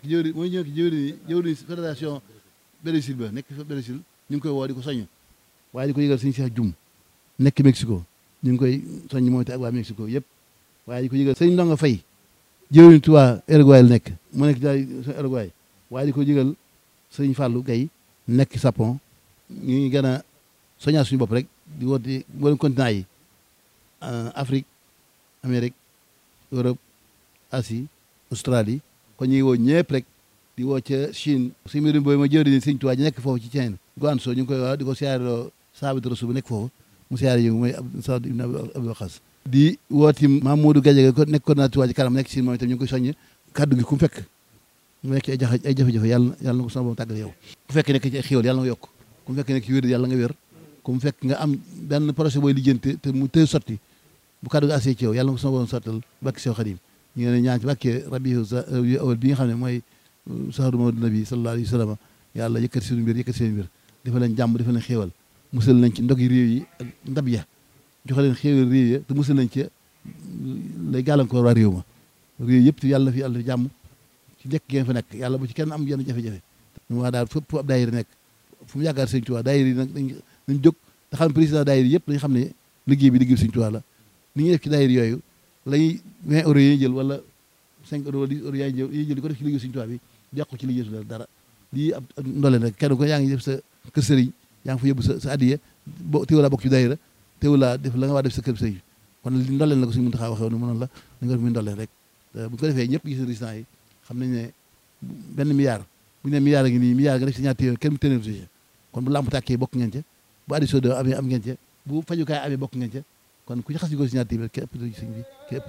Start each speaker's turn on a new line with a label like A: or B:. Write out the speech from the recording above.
A: jëwri mooy ñëw jëwri jëwri fédération Brésil ba nekk fa Brésil ñu ngi koy woo di ko soññ waaye di ko yëgal suñu Cheikh Dioum nekk Mexico ñu ngi koy soññ moom te ak waa Mexico yëpp waaye di ko yëgal sëñ Ndonga Fay jëwriñ Tuubaa Uruguay la nekk mu nekk daal Uruguay waaye di ko yëgal sëñ Fallou Gaye nekk Japon ñu ngi gën a soññaat suñu bopp rek di woote mboolem continent yi Afrique Amérique Europe Asie Australie kon ñu ngi woo ñëpp rek di woo ca Chine si mbirum boobu ma jëwriñ sëñ Tuubaa ji nekk foofu ci Chine Guangzhou ñu ngi koy wax di ko siyaareloo Saabit Rasul bu nekk foofu mu siyaare yi mooy Saad ibn Abi Waqas di wooti Mamadou Gadiaga ko nekk coordinateur Touba Ca Kanam nekk Chine moom itam ñu ngi koy soññ kaddu gi ku mu fekk mu nekk ay jafe ay jafe-jafe yàlla yàlla na ko sama borom tàggal yow ku fekk nekk ci ay xéwal yàlla nga yokk ku mu fekk nekk ci wér yàlla nga wér ku mu fekk nga am benn projet booy lijjanti te mu tëy sotti bu kaddu gi assee ci yow yàlla na ko sama borom sottal bakki sew xadim ñu ngi leen ñaan ci bàkkee rabiu awal bi nga xam ne mooy sahru mawlid nabi sallallahu alayhi wa sallam yàlla yëkkati seen mbir yëkkati seen mbir dafa leen jàmm dafa leen xéewal musal nañ ci ndog yi réew yi ak ndab ya joxe leen xéewal réew ya te musal nañ ci lay gàllankoor waa réew ma réew yëpp te yàlla na fi yàlla fi jàmm ci nekk ngeen fa nekk yàlla bu ci kenn am yenn jafe-jafe ñu waa daal fépp fu ab daayira nekk fu mu yaakaar sëñ Tuubaa daayira yi nag dañ dañ jóg te xam président daayira yëpp dañ xam ne liggéey bi liggéey sëñ Tuubaa la ni ñuy def ci daayira yooyu lañuy 20 euros yi jël wala 5 euros wala 10 euros yaa jël yi jël di ko def ci liggéey sëñ Tuubaa bi yàqu ci liggéey su dara lii ab ndoleen rek kenn ko yaa ngi def sa kër sëriñ yaa ngi fa yóbbu sa sa addiya bo teewulaa bokk ci daayira teewulaa def la nga waa def sa kër sëriñ kon li ndoleen la ko suñu mën taxaa waxee woon mënoon la da nga def muy ndoleen rek bu ko defee ñëpp gis résultat yi xam nañ ne benn milliard bu ñu ne milliard ngi nii milliard nga def si ñaar téeméer kenn mu téeméer si kon bu làmp tàkkee bokk ngeen ca bu addition de amee am ngeen ca bu fajukaay amee bokk ngeen ca kon ku ci xas ñu ko si ñaar téeméer képp sëñ bi képp